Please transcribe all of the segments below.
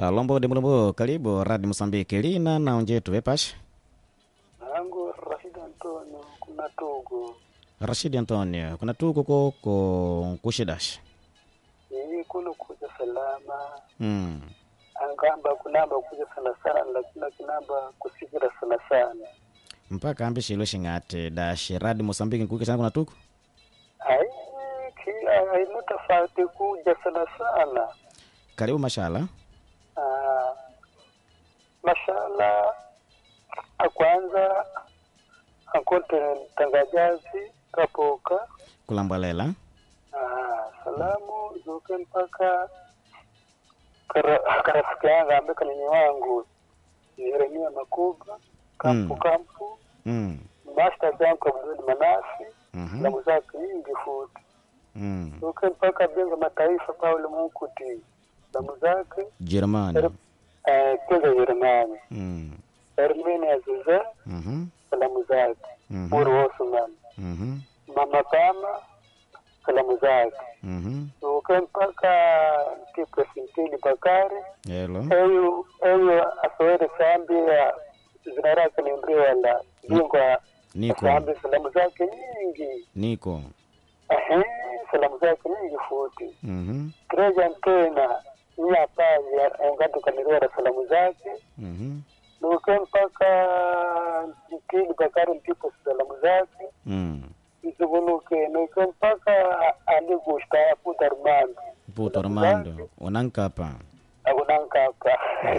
lombo de mulumbu karibu radi mosambiki lina na onjetu vepashi nangu Rashid Antonio kuna tugu rashidi antonio kuna tuko koko kushidashi iyi kuno kuja salama mm. angamba kunamba kuja sana sana lakini kinamba kusikira sana sana mpaka ambi shilo shing'ati dashi radi mosambiki nkuike sana kuna tuko ai ki aina tofauti kuja sana sana karibu mashala Ah, mashala akwanza akonte tangajazi kapoka kulambwalela Ah, salamu zoke mpaka kara- karafiki yangu ambaye kanini wangu Yeremia Makuba kampu Mm. kampu mm. master zangu Abdul Manasi mhm, salamu zake nyingi futi mm. zoke mpaka Benga Mataifa Paulo Munkuti salamu zake jerumani eh, Kwanza Yeremani mm. Ermini Aziza mhm, salamu zake mhm, Muru Osman mhm, Mama Kama salamu zake mhm. zoke mpaka Kipre Sintili Bakari elo eyu eyu asowere sambi ya zina lake ni mriwala bingwa niko sambi salamu zake nyingi niko ehe salamu zake nyingi futi mhm, kreja ntena nyapaji engatukaniriwara salamu zake mhm, nuke mpaka mpili bakari mpipo salamu zake mm. izugunuke nuke mpaka andigusta yaputa rumando puto armando unankapa akunankapa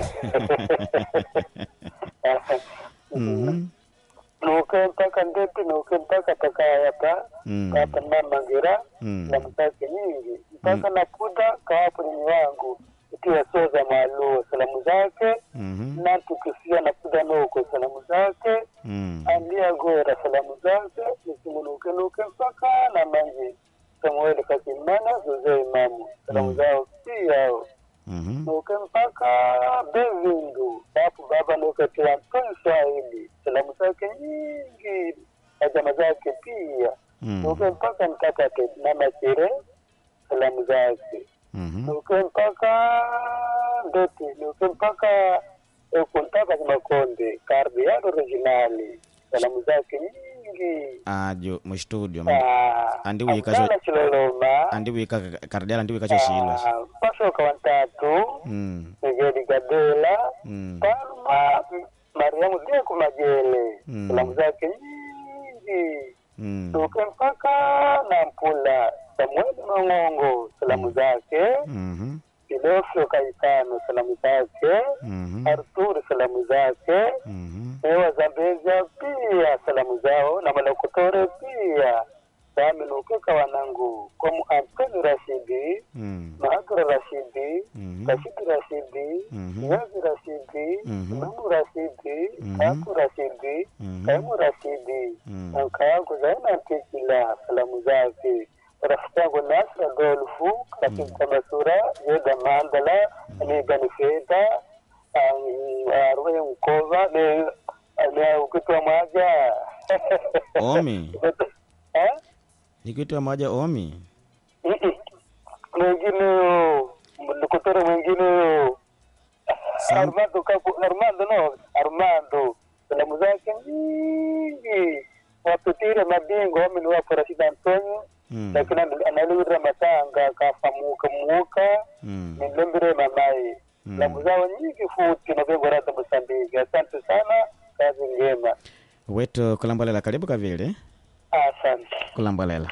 mhm, nuke mpaka ndeti nuke mpaka takayapa mm. kapa mamangira Mm. salamu zake nyingi mpaka naputa kawapo nini wangu ikiwa soza mwaluo salamu zake mhm, natukisia naputa nuko salamu zake mm. andia gora salamu zake nisimunuke nuke mpaka na manji samueli kakimana zoze imamu salamu Mm. zao piyao mhm, nuke mpaka bevindu bapu baba nukatiwa mpeni swahili salamu zake nyingi na jama zake pia mm. nuke mpaka mtakate na machere salamu zake mhm, nuke mpaka ndeti nuke mpaka ekuntaka kimakonde kardi yado originali salamu zake nyingi ajo mustudio Ah, andi wikacho- Abdalla chiloloma andiwika kardiala andiwikacho shilo Ah, pasoka wantatu mm. Miguel Gadela mm. Palma Mariamu Deku Majele Mm. salamu zake nyingi mm. tuke mpaka Nampula Samueli Mang'ongo salamu zake mhm, Ilofyo Kaitano salamu zake mhm, Arturi salamu zake mhm, Ewa Zambezia pia salamu zao na Malokotore pia Sami Nukeka wanangu Komu Antoni Rashidi mm. Mahadura Rashidi Mhm. Rashidi Rashidi Mhm. Yazi Rashidi Mhm. Mamu Rashidi Mhm. Kaku Rashidi Mhm. Kaimu Rashidi Mm. na mka yangu Zaina Tikila salamu zake rafiki yangu Nasra Golfu katika Masura Yeda Mandala Anigani Feda Arwe Mkova ne ne ukitwa mwaja omi eh nikitwa moja omi Mm-mm. mwingine mkutoro mwingine Sam- Armando kapu Armando no Armando salamu zake nyingi wapitire mabingwa wami ni wapo Rashid Antonio mm. lakini analira matanga kafamuka muka mm. nilembire mamai Mm. salamu zao nyingi futi na vengo rata Mosambiki asante sana kazi njema wetu kulambolela karibu kavili asante kulambolela